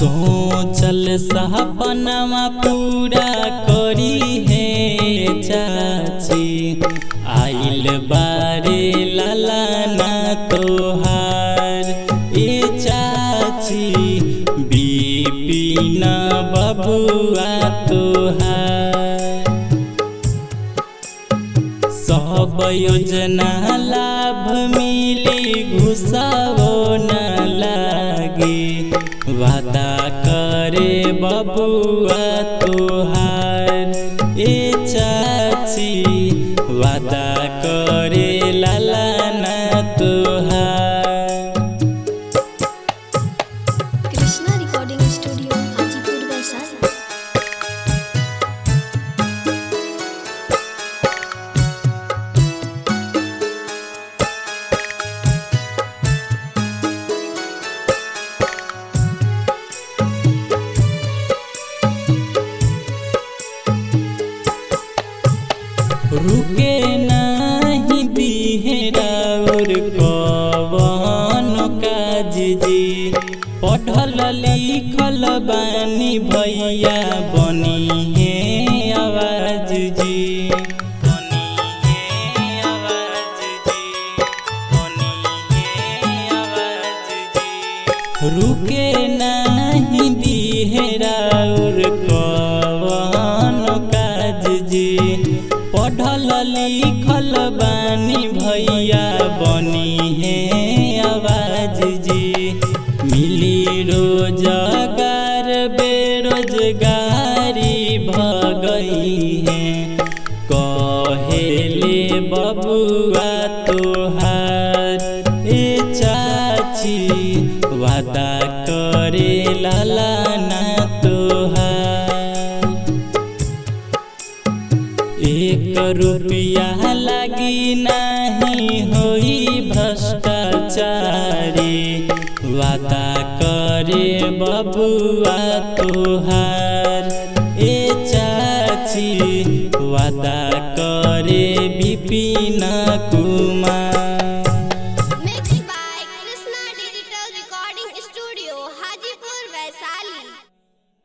सोचल सपनमा पूरा करी है चाची आइल बारे लालाना तोहार ए चाची बिपिन बबुआ तोहार सब योजना लाभ मिली घुसावो न लागे वादा करे बबुआ तोहार ए चाची वादा करे लालाना तोहार कृष्णा रिकॉर्डिंग स्टूडियो हाजीपुर वैशाली रुके नाही बिहेराउर कवन काज जी पढ़ल लिखल बानी भैया बनी है आवाज जी बनी है आवाज जी बनी है आवाज जी रुके नाही बिहेराउर कवन काज जी पढ़ल लिखल बानी भैया बनी है आवाज जी मिली रोजगार बेरोजगारी भगई है कहेले बबुआ तोहार ए चाची वादा करे लालाना तोहार एक रुपया लगी नहीं होई भ्रष्टाचारी वादा करे बबुआ तोहार ए चाची वादा करे विपिन कुमार